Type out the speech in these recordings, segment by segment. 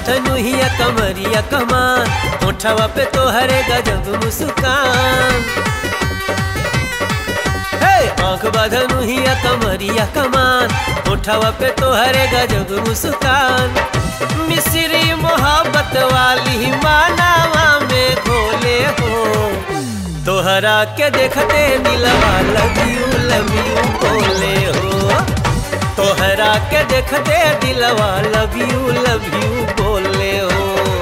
धनुहिया कमरिया कमान होठवा पे तोहरे गजब मुस्कान हे आंख बधनुहिया कमरिया कमान होठवा पे तोहरे गजब मुस्कान मिश्री मोहब्बत वाली मानावा में घोले हो तोहरा के देखते दिलवा लव यू लव यू बोले हो तोहरा के देखते दिलवा लव यू लव यू बोले हो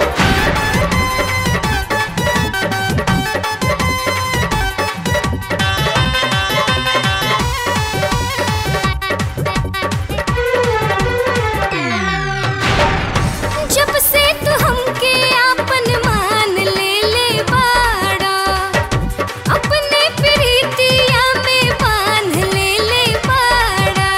जब से तू हमके आपन मान ले ले बाड़ा अपने प्रीतिया में बांध ले ले बाड़ा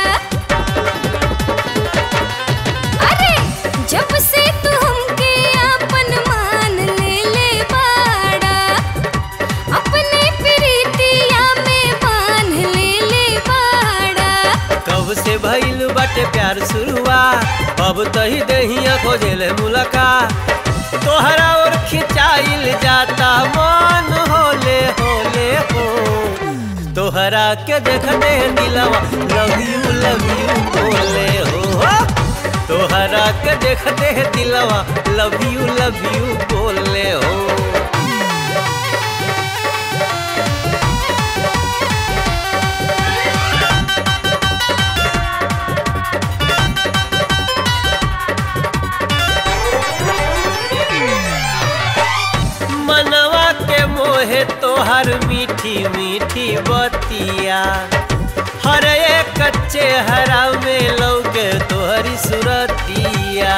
अरे जब से तू हमके आपन मान ले ले बाड़ा अपने प्रीतिया में बांध ले ले बाड़ा कब से भइल बाटे प्यार शुरुआ अब तही दहिया खोजेले मुलाकात तोहरा और खिंचाइल जाता मन होले होले हो तोहरा के देखते दिलवा लव यू लव यू बोले हो तोहरा के देखते दिलवा लव यू लव यू बोले हो मनवा के मोहे तोहर मीठी मीठी बतिया हर एक कच्चे हरा में लौके तोहरी सुरतिया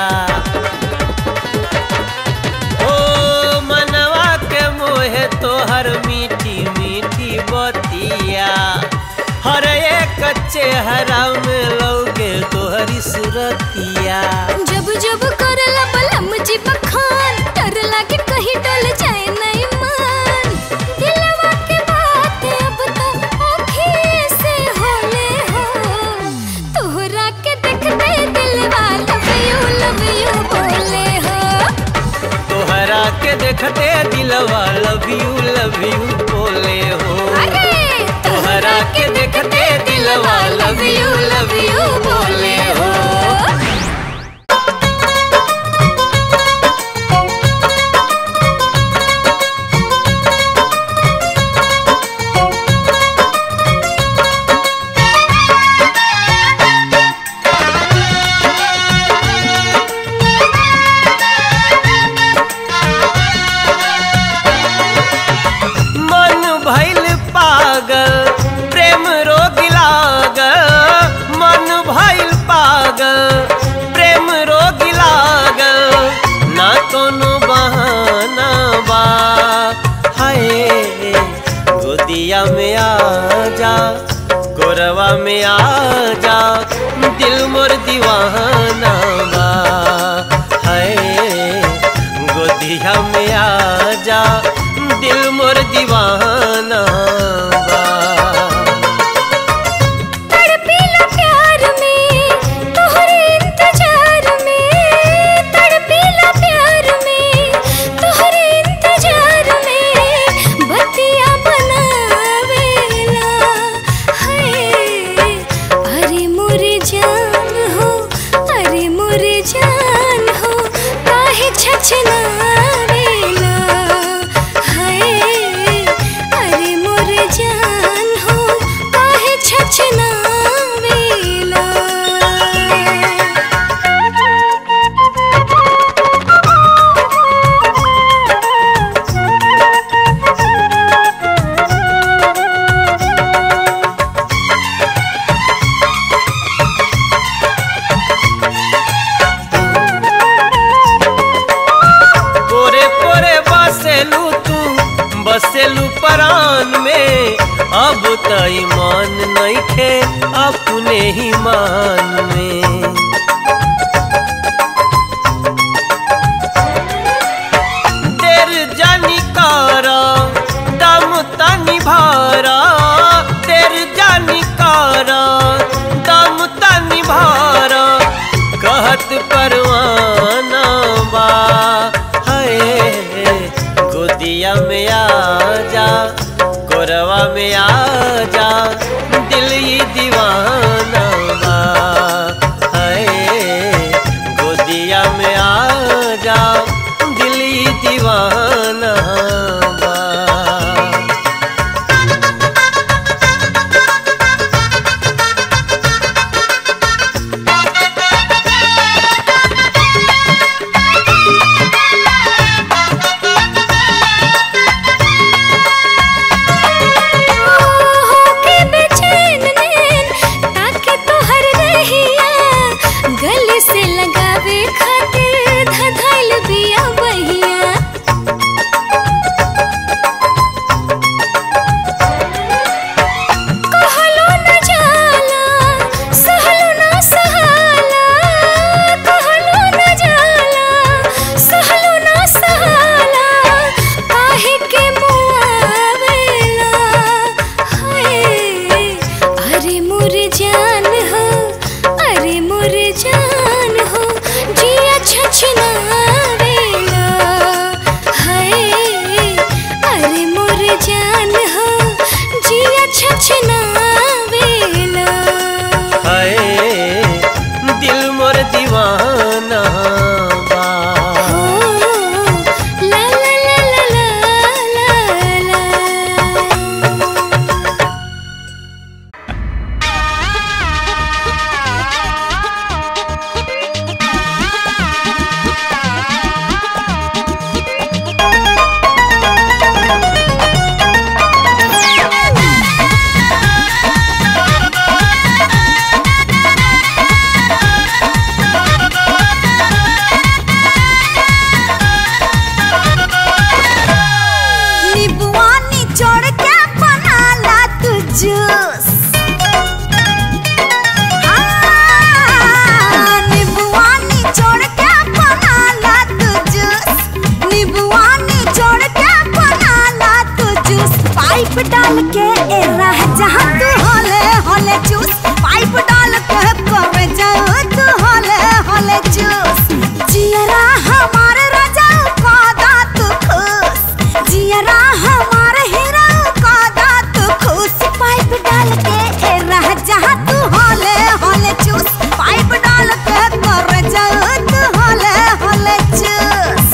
ओ मनवा के मोहे तोहर मीठी मीठी बतिया हर एक कच्चे हरा में लौके तोहरी सुरतिया जब जब करला बलम जी बखान डर लागे कहीं डल जाए नहीं मान दिलवा के बात अब तो आँखी से होले हो तोहरा के देखते दिलवा लव यू लव यू बोले हो तोहरा के देखते दिलवा लव यू लव यू बोले हो अरे तोहरा के देखते दिलवा लव यू लव यू बोले हो मन भइल पागल प्रेम रोग लागल मन भइल पागल प्रेम रोग लागल ना कोनो बहाना बा हाय गोदिया में आ जा गोरवा में आ जा दिल मोर दीवाना बा हाय गोदिया में आ जा दिल मोर दीवाना बा तड़पीला प्यार में तोहरे इंतजार में तड़पीला प्यार में तोहरे इंतजार में बतिया बनावेला हाय अरे मोरे जान हो अरे मोरे जान हो काहे छछनावेला हाय अरे मोरे जान हो काहे छछनावेला पोरे पोरे बसेलू तू बसेलू परान में अब त ईमान नइखे अपने ही मान में देर जानी कारा दम तनी भारा देर जानी कारा दम तनी भारा कहत परवाना बा में आ जा दिल ही दीवाना बा हाय गोदिया में आ जा दिल ही दीवाना बा होके बेचैन नैन ताके तोहर रहिया गले से लगावे खातिर धधैल बिया बहिया कहलो न जाला सहलो न सहाला कहलो न जाला सहलो न सहाला काहे के मुआवेला हाय अरे मोर जान हो अरे मोर जान हो जिया छछनावेला हाय अरे मोर जान हो जिया छछनावेला हाय दिल मोर दीवाना बा हो ला ला ला ला ला ला नींबुआ निचोड़ के बनाला तू जूस हाँ, नींबुआ निचोड़ के बनाला तू जूस नींबुआ निचोड़ के बनाला तू जूस पाइप डाल के ए रह जहाँ तू होले होले जूस पाइप डाल के करे जाओ तू होले होले जूस जियरा हमारे राजा का दात खुश जियरा हमारे हीरा का दात खुश पाइप डाल के ए रह जहाँ तू होले होले चूस पाइप डाल के करे जाओ तू होले होले चूस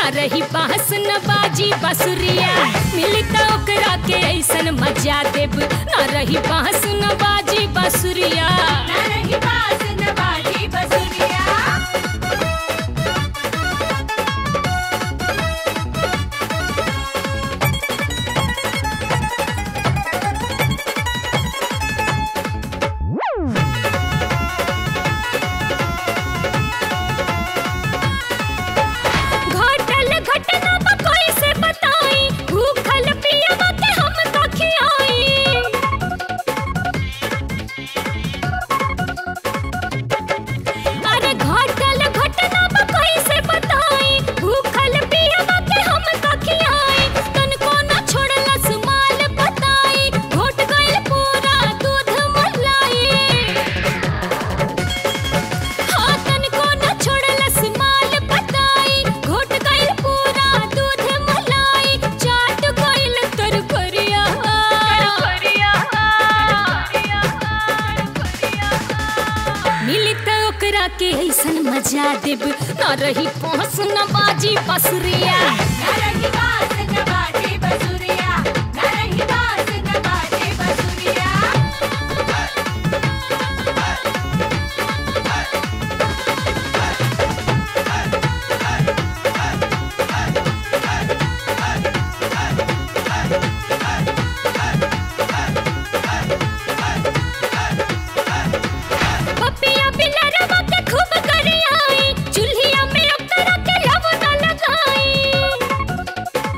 ना रही बांस न बाजी बसुरिया मिली त ओकरा के ऐसन मजा देब ना रही बांस न बाजी बसुरिया ना रही बांस न बाजी बसुरिया घटल घटना बा कोई से बताई भूखल पियब के हम तो खियाई अरे घटल घटना बा कोई से बताई भूखल पियब के हम तो खियाई तन को न छोड़लस माल बताई घोट गइल पूरा दूध मलाई हाथन को न छोड़लस माल बताई घोट गइल पूरा दूध मलाई चाट गइल तर करिया मिली त ओकरा के ऐसन मजा देब न रही पहुँच न बाजी बसुरिया न रही बास न बाजी बसुरिया न रही बास न बाजी बसुरिया पपिया बिलरवा के खूब करियाई चूल्हिया में ओकरा के लव न लगाई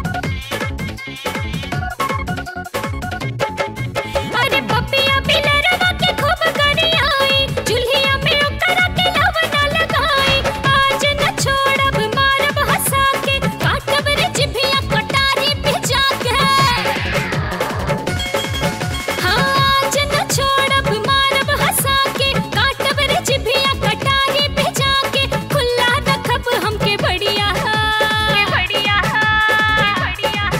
अरे पपिया बिलरवा के खूब करियाई चूल्हिया में ओकरा के लव न लगाई आज न छोड़ब मारब हंसा के काटब रे जिभिया कटारी भिजा के आज न छोड़ब मारब हंसा के काटब रे जिभिया कटारी भिजा के खुला रखब हमके बढ़िया बढ़िया बढ़िया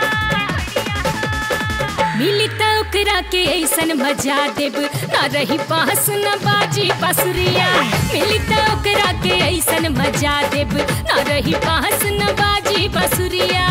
मिली त ओकरा के ऐसन मजा देब ना रही पास न बाजी बसुरिया मिली त ओकरा के ऐसन मजा देब ना रही पास न बाजी बसुरिया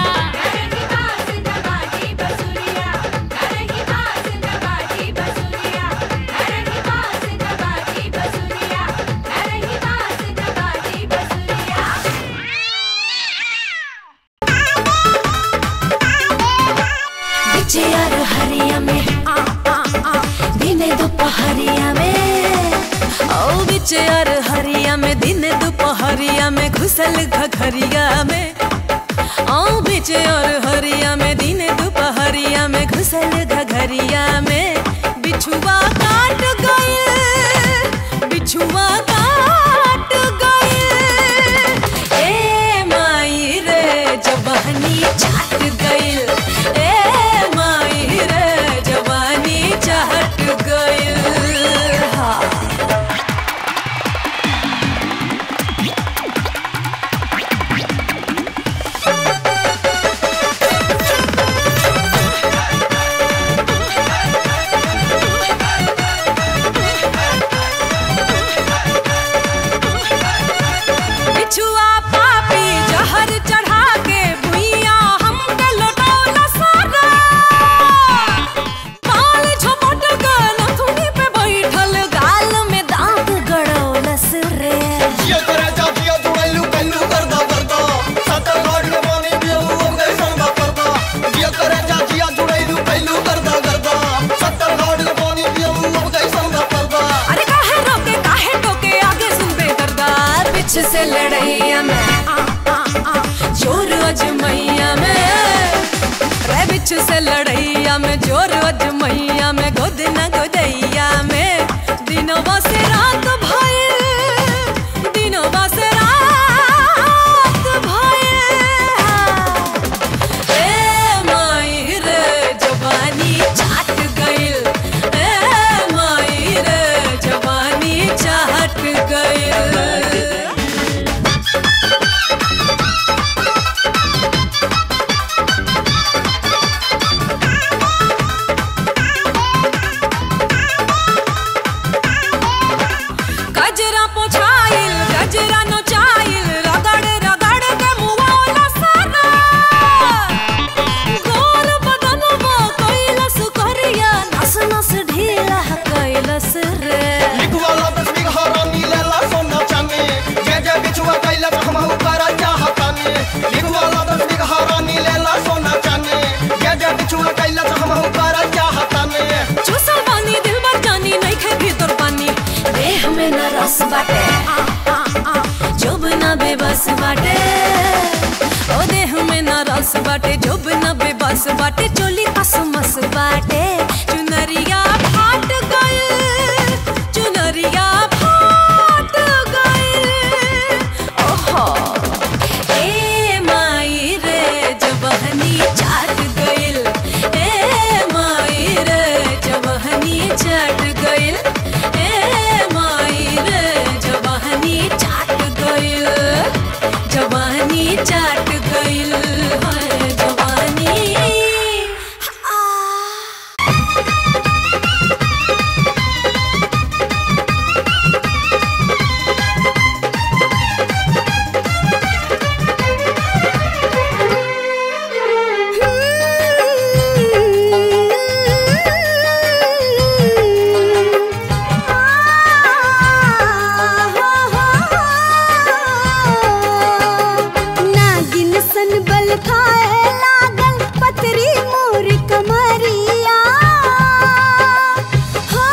यार हरिया में आ आ आ दिने दोपहरिया में ओ बिच यार हरिया में दिन दोपहरिया में घुसल घघरिया में ओ बिच यार हरिया में दिन दोपहरिया में घुसल घघरिया में बिछुआ काट गए बिछुआ काट गए ए माई रे जवानी चाट गइल ए माई रे जवानी चाट गइल हाँ बिछुआ पापी जहर चढ़ा के भुइया हमके लौटौला सारा काल झपट गल थुनी पे बैठल गाल में दांत गड़ौलस रे ये करे जातिया जुड़ैलू कैलू करदा करदा सतर लाड के पानी पियलू हम गए संगा करदा ये करे जातिया जुड़ैलू कैलू करदा करदा सतर लाड के पानी पियलू हम गए संगा करदा अरे काहे रोके काहे टोके आगे सुन बे दरदार पीछे से लड़ैया में आ आ आ जोर अजमैया में रे बिच से लड़ैया में जोर अजमैया में गोद न गोदैया में दिनवा से रात भये दिनवा से रात भये ए माई रे जवानी चाट गइल ए माई रे जवानी चाट गइल बस बाटे जोब न बेबस बाटे चोली कसमस बाटे चुनरिया फाट गइल चुनरिया फाट गइल ओहो ए माई रे जबहनी चाट गइल ए माई रे जबहनी चाट गइल ए माई रे जबहनी चाट गइल जवानी चाट गइल है जवानी आ नागिन सन बल खाए लागल पतरी मोर कमरिया हो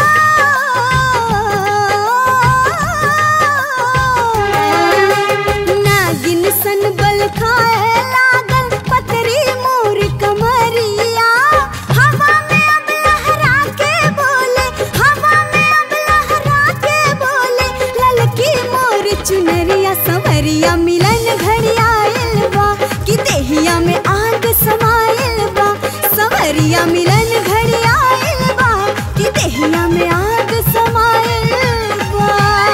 नागिन सन बल खाए लागल पतरी मोर कमरिया हवा में अब लहरा के बोले हवा में अब लहरा के बोले ललकी मोर चुनरिया संवरिया मिलन घड़िया बा कि देहिया में आग समाइल बा संवरिया मिलन घड़िया बा कि देहिया में आग समाइल बा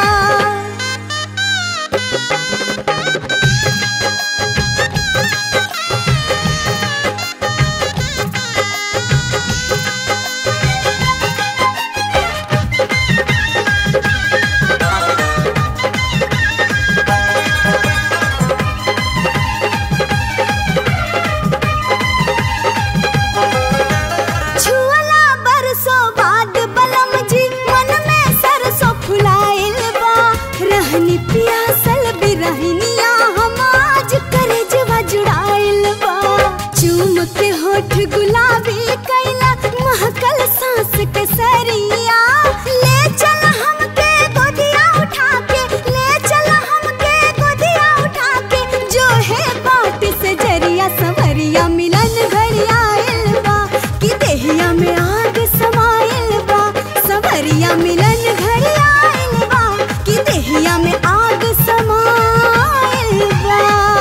छुअला बरसों बाद बलम जी मन में सरसों फुलाइल बा रहनी पियासल बिरहनिया हम आज करजवा जुड़ाइल बा चूम के होठ गुलाबी कैला महकल सांस के सरिया ले चल हमके गोदिया उठा के ले चल हमके गोदिया उठा के जो है बाट से जरिया संवरिया मिलन घड़िया बा कि देहिया में आग समाइल बा संवरिया मिलन घड़िया बा कि देहिया में आग समाइल बा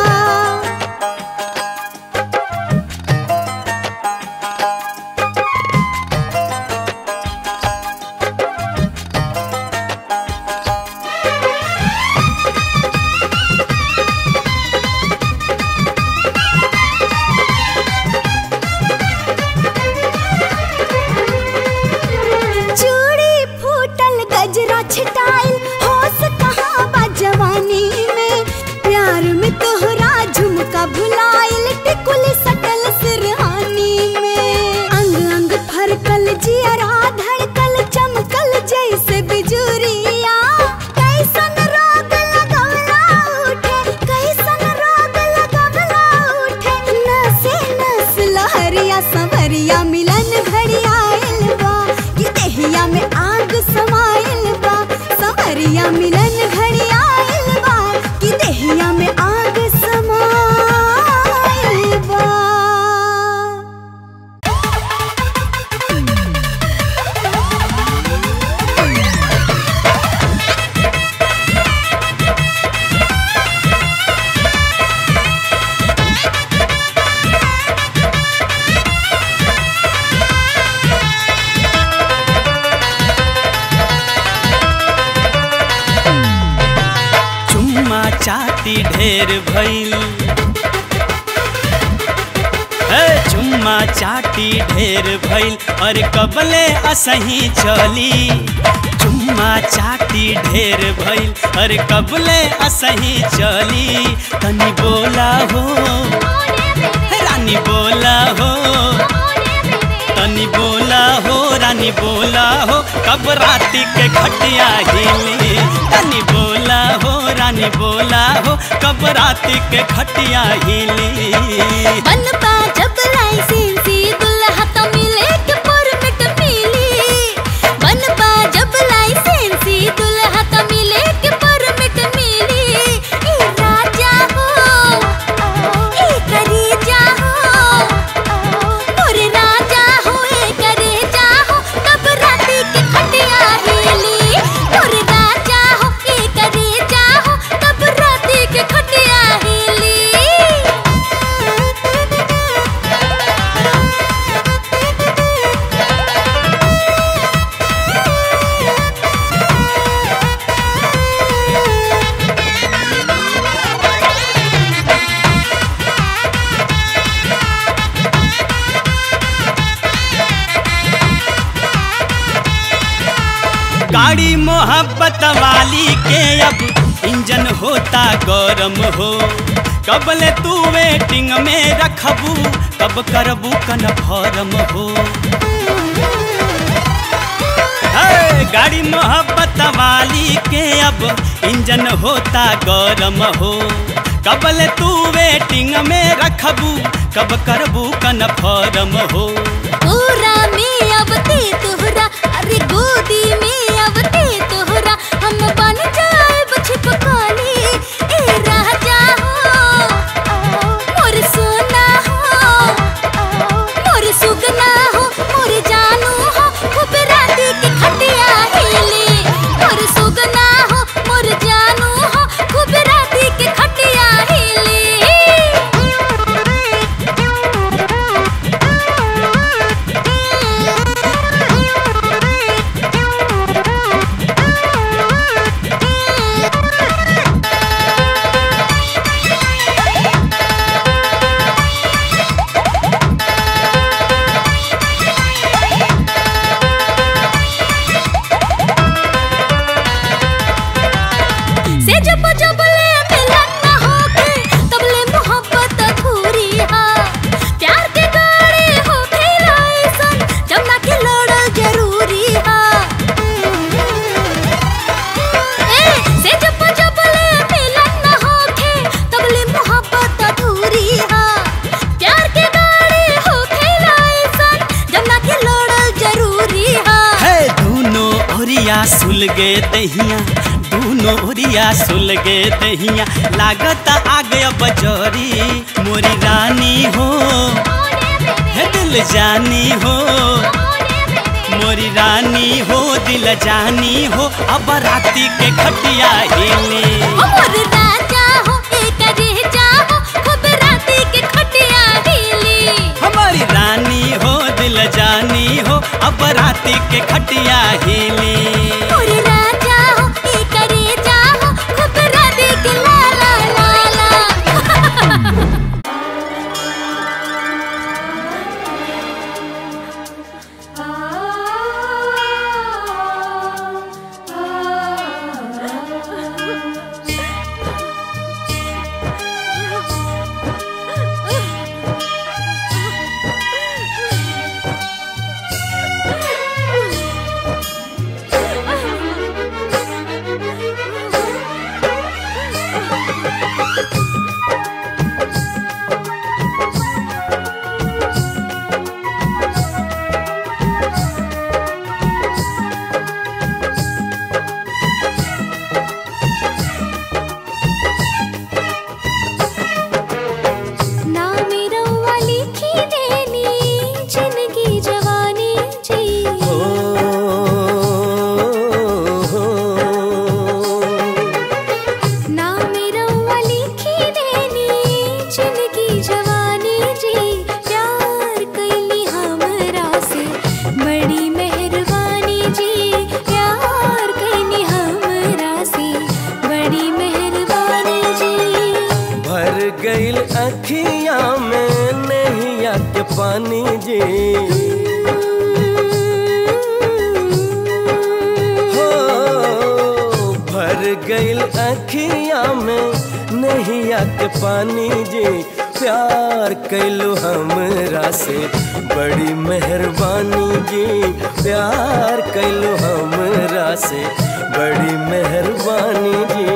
चूड़ी फूटल गजरा छिटाइल होश कहाँ बा जवानी में प्यार में तोहरा झुमका भुलाइल टिकुली सटल सिरहानी में अंग अंग फरकल जियरा धड़कल चमकल जैसे बिजुरिया कैसन रोग लगवला उठे कैसन रोग लगवला उठे नसे नस लहरिया संवरिया मिलन घड़िया बा कि देहिया में आग समाइल बा संवरिया मिलन घड़िया बा कि देहिया में आग समाइल बा चुम्मा चाटी ढेर भइल हे चुम्मा चाटी ढेर भइल और कबले असही चली चुम्मा चाटी ढेर भइल और कबले असही चली तनी बोला हो रानी बोला हो तनी बोला हो रानी बोला हो कब राती के खटिया हिली तनी बोला हो रानी बोला हो कब राती के खटिया हिली बनपा जब लाइसेंसी दुल्हा तो मिले के परमिट मिली बनपा जब लाइसेंसी दुल्हा तो मिले के परमिट मिली ए राजा हो ए करीजा हो गाड़ी मोहब्बत वाली के अब इंजन होता गरम हो कबले तू वेटिंग में रखबू कब करबू कन्फर्म हो है, गाड़ी मोहब्बत वाली के अब इंजन होता गरम हो कबले तू वेटिंग में रखबू कब करबू कन्फर्म हो पूरा में अब ते तोहरा अरे गोदी में अब ते तोहरा हम बन जाए छिपकाली ए राजा हो मोर सोना हो मोर सुगना हो मोर जानू हो खूब राती के खटिया हिली मोर सुगना हो मोर जानू हो खूब राती के खटिया हिली से जब जब ले मिलन न होके तब ले मोहब्बत अधूरी हा प्यार के गाड़ी हो खेला ऐसन जब ना के लड़ल जरूरी हा ए से जब जब ले मिलन न होके तब ले मोहब्बत अधूरी हा प्यार के गाड़ी हो खेला ऐसन जब ना के लड़ल जरूरी हा है दोनों ओरिया सुलगे दहिया दोनों ओरिया सुलगे दहिया लागत आ गया बजोरी मोरी रानी हो है दिल जानी हो मोरी रानी हो दिल जानी हो अब राती के खटिया हिली मोर राजा हो एक रेजा हो खूब राती के खटिया हिली हमारी रानी हो दिल जानी हो अब राती के खटिया हिली मोर राजा हो एक रेजा हो खूब राती के ला ला ला ला ना मेरा वाली की देनी जिंदगी जवानी जी ना मेरा वाली की देनी जिंदगी जवानी जी प्यार कैली हमरा से बड़ी मेहरबानी जी प्यार कैली हमरा से बड़ी मेहरबानी जी भर गईल अखिया में नैया के पानी जी हो भर गईल अखिया में नैया के पानी जी प्यार कैलो हमरा से बड़ी मेहरबानी जी प्यार कैलो हमरा से बड़ी मेहरबानी जी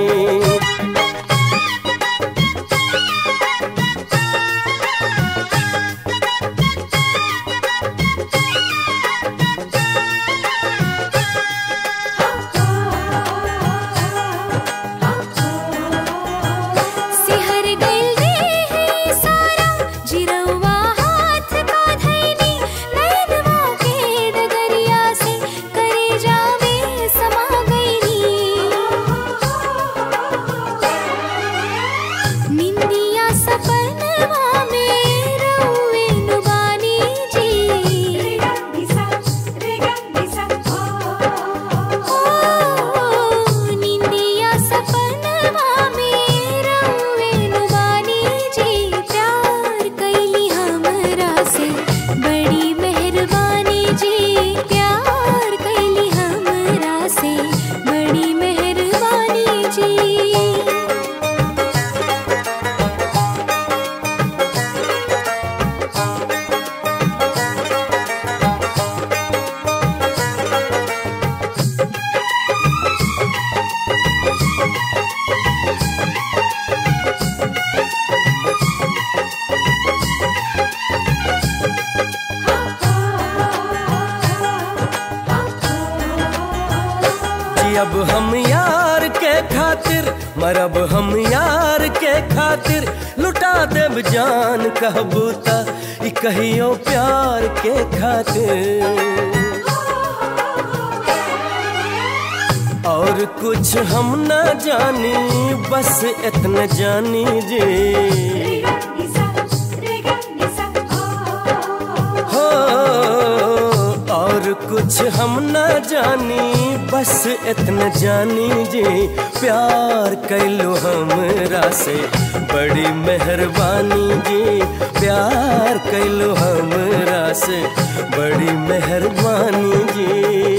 सिहर गइल देह सारा जिरौआ हाथ का धैनी नैनवा के डगरिया से करे जावे समा गइनी जियब हम यार के खातिर मरब हम यार के खातिर लुटा देब जान कहबू त ई कहियो प्यार के खातिर और कुछ हम ना जानी बस इतना जानी जे हो और कुछ हम ना जानी बस इतना जानी जे प्यार कैलो हमरा से बड़ी मेहरबानी जी प्यार कैलो हमरा से बड़ी मेहरबानी जी